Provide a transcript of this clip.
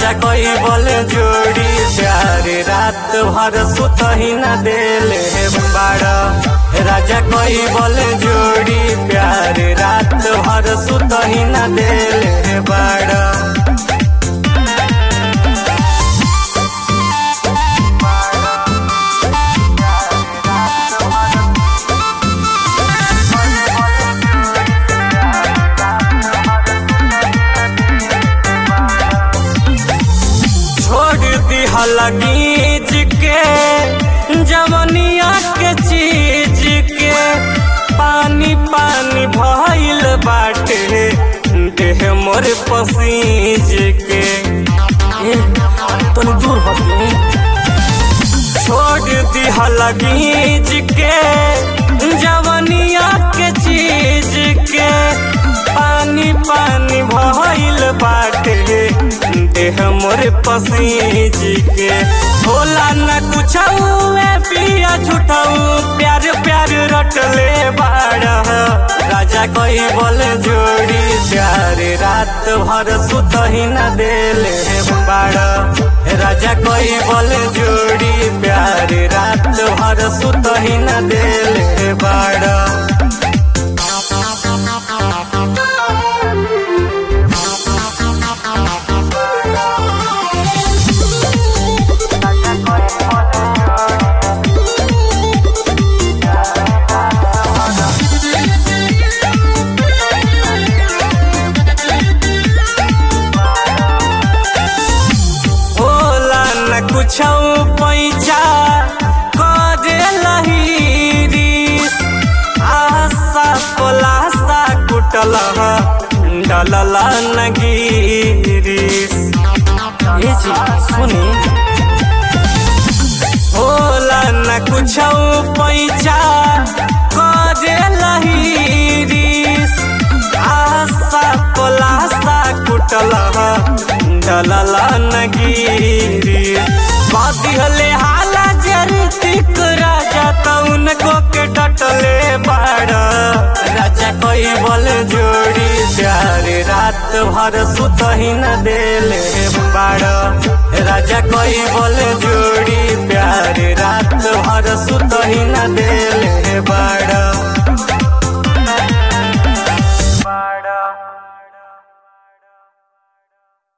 राजा कोई बोले जोड़ी प्यार रात भर सुत ही न देले बाड़ा राजा कोई बोले जोड़ी प्यार रात भर सुत ही न देले बाड़ा छोड़ दिहल गीज के जवनिया के चीज के पानी पानी भइल बाटे देह मोर पसीज के ए तनी दूर हट छोड़ दिहल गीज के जवनिया के चीज के पानी पानी भइल बाटे देह मोर पसीज के होला न कुछ पिया छुटाऊ प्यार प्यार रटले बाड़ा राजा कोई बोल जोड़ी प्यार रात भर सुत ही न देले बाड़ा राजा कोई बोल जोड़ी प्यार रात भर सुत ही न देले बाड़ा होला न कुछ पैसा करे लहीरिस आशा पलासा कुटल डलल न गिरिस ए जी सुनी होला न कुछ पैसा करे लहीरिस आशा पलासा कुटल डलल न गिरिस बदिहले हाला जरतिक राजा तउन को के डटले बाड़ा राजा कोई बोल जोड़ी प्यार रात भर सुत ही न देले बाड़ा राजा कोई बोल जोड़ी प्यार रात भर सुत ही न देले बाड़ा